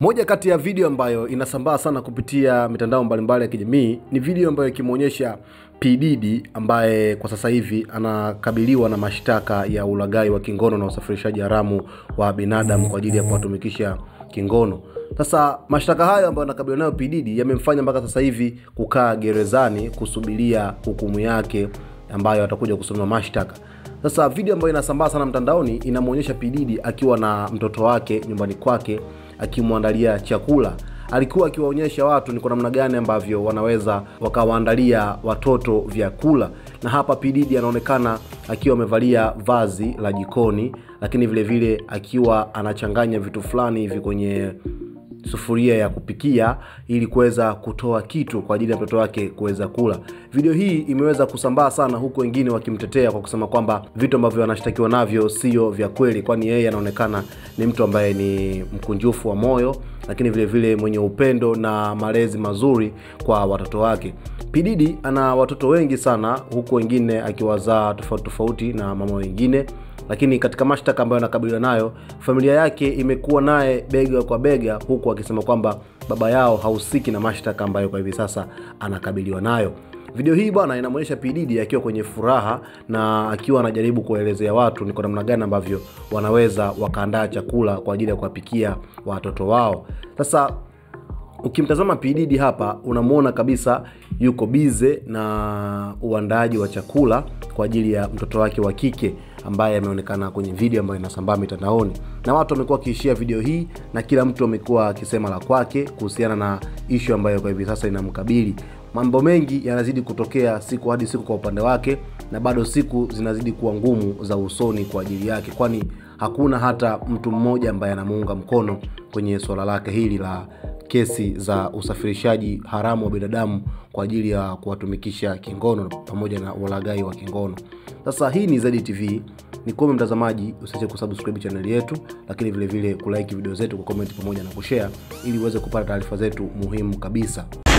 Moja kati ya video ambayo inasambaa sana kupitia mitandao mbalimbali ya kijamii ni video ambayo ikimwonyesha P Diddy ambaye kwa sasa hivi anakabiliwa na mashtaka ya ulaghai wa kingono na usafirishaji haramu wa binadamu kwa ajili ya kuwatumikisha kingono. Sasa mashtaka hayo ambayo anakabiliwa nayo P Diddy yamemfanya mpaka sasa hivi kukaa gerezani kusubiria hukumu yake ambayo atakuja kusoma mashtaka. Sasa video ambayo inasambaa sana mtandaoni inamwonyesha P Diddy akiwa na mtoto wake nyumbani kwake akimwandalia chakula. Alikuwa akiwaonyesha watu ni kwa namna gani ambavyo wanaweza wakawaandalia watoto vyakula, na hapa P Diddy anaonekana akiwa amevalia vazi la jikoni, lakini vile vile akiwa anachanganya vitu fulani hivi kwenye sufuria ya kupikia ili kuweza kutoa kitu kwa ajili ya mtoto wake kuweza kula. Video hii imeweza kusambaa sana, huku wengine wakimtetea kwa kusema kwamba vitu ambavyo anashtakiwa navyo sio vya kweli, kwani yeye anaonekana ni mtu ambaye ni mkunjufu wa moyo, lakini vile vile mwenye upendo na malezi mazuri kwa watoto wake. P Diddy ana watoto wengi sana, huku wengine akiwazaa tofauti tofauti na mama wengine lakini katika mashtaka ambayo anakabiliwa nayo, familia yake imekuwa naye bega kwa bega, huku akisema kwamba baba yao hahusiki na mashtaka ambayo kwa hivi sasa anakabiliwa nayo. Video hii bwana inamwonyesha P Diddy akiwa kwenye furaha na akiwa anajaribu kuwaelezea watu ni kwa namna gani ambavyo wanaweza wakaandaa chakula kwa ajili ya kuwapikia watoto wao. Sasa ukimtazama P Diddy hapa unamwona kabisa yuko bize na uandaaji wa chakula kwa ajili ya mtoto wake wa kike ambaye ameonekana kwenye video ambayo inasambaa mitandaoni, na watu wamekuwa wakiishia video hii na kila mtu amekuwa akisema la kwake kuhusiana na ishu ambayo kwa hivi sasa inamkabili. Mambo mengi yanazidi kutokea siku hadi siku kwa upande wake, na bado siku zinazidi kuwa ngumu za usoni kwa ajili yake, kwani hakuna hata mtu mmoja ambaye anamuunga mkono kwenye suala lake hili la kesi za usafirishaji haramu wa binadamu kwa ajili ya kuwatumikisha kingono pamoja na ulaghai wa kingono. Sasa hii ni Zedi TV, ni kuombe mtazamaji usiache kusubscribe channel yetu, lakini vile vile kulike video zetu kwa comment pamoja na kushare ili uweze kupata taarifa zetu muhimu kabisa.